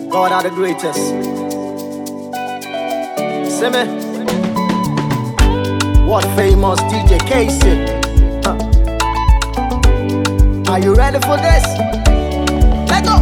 God are the greatest. See me? What famous DJ Casey? Huh. Are you ready for this? Let go!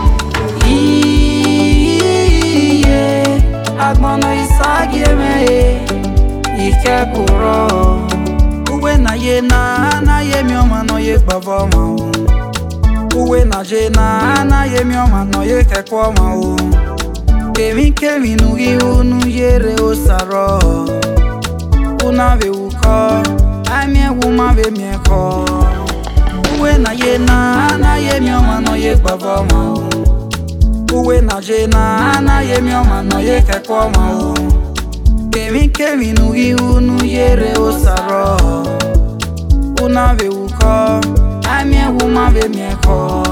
iye agbọnọ isagi emeghe ike kụrọ uwe na ye na anaghị emi ọma nọ ye gbava ọma o uwe na je na anaghị emi ọma nọ ye kekwe ọma o kemi kemi nugi unu yere osarọ una be wukọ amie wuma be miekọ uwe na ye na anaghị emi ọma nọ ye gbava ọma o uwe na je na anaghị emi ọma nọ ya ekekwe ọma o kemi kemi nugi unu yere osarọ una be wukọ amie wuma be miekọ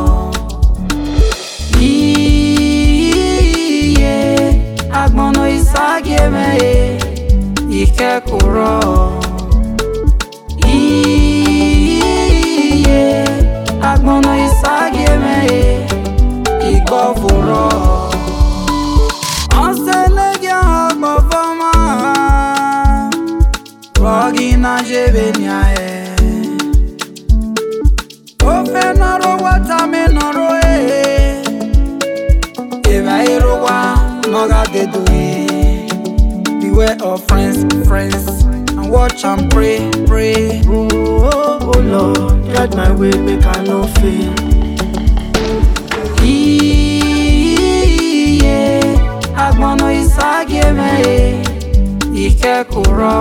iye agbọnọ isagi emeghe ike kụrọ iye agbọnọ isagi emeghe igbọfụrọ ọsẹlẹgị agbọfọma rọgị na jebenia e ofe nọrọ watami nọrọ e eba ịrụwa nọga dedo e beware of friends friends and watch and pray pray Oh, oh, oh Lord, guide my way, make I no fail. iye agbọnọ isagi emeghe ike kụrọ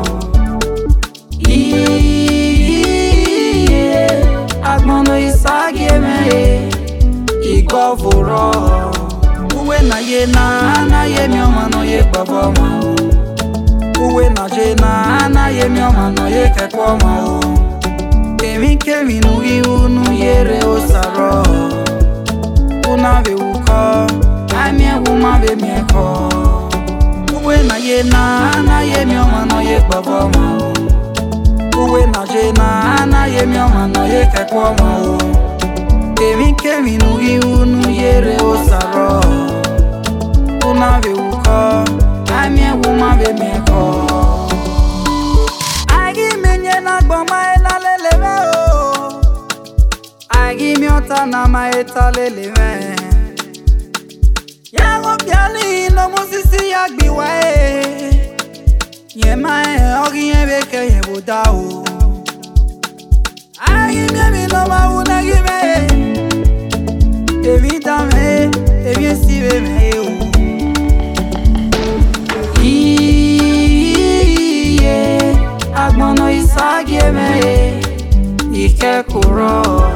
iye agbọnọ isagi emeghe igọvụrọ uwe na ye na anaghị emi ọma nọ ye gbava ọma o uwe na je na anaghị emi ọma nọ ye kekwe ọma o kemi kemi nugi unu yere osarọ una be wukọ amie wuma be miekọ uwe na ye na anaghị emi ọma nọ ye gbava ọma o uwe na je na anaghị emi ọma nọ ye kekwe ọma o kemi kemi nugi unu yere osarọ una be wukọ amie wuma be miekọ Agi menye na gbọma ena lelebe o Agi miọta na ma eta lelebe Ya ṅụbịala ino musisi ya gbiwa e Nye ma e ọgị nye beke ye boda o Agi miemi no ma una gi me Evi da me, evi esibe me o iye agbọnọ isagi emeghe ike kụrọ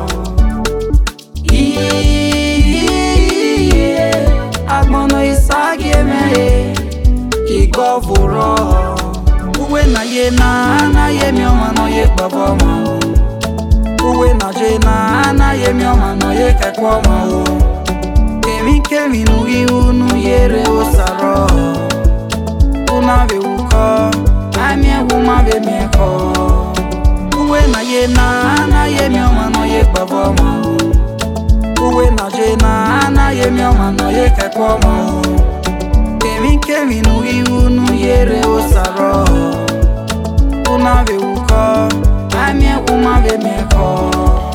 iye agbọnọ isagi emeghe igọvụrọ uwe na ye na anaghị emi ọma nọ ye gbava ọma o uwe na je na anaghị emi ọma nọ ye kekwe ọma o kemi kemi nugi unu yere osarọ una be wukọ amie wuma be miekọ uwe na ye na anaghị emi ọma nọ ye gbava ọma o uwe na je na anaghị emi ọma nọ ye kekwe ọma o kemi kemi nugi unu yere osarọ una be wukọ amie wuma be miekọ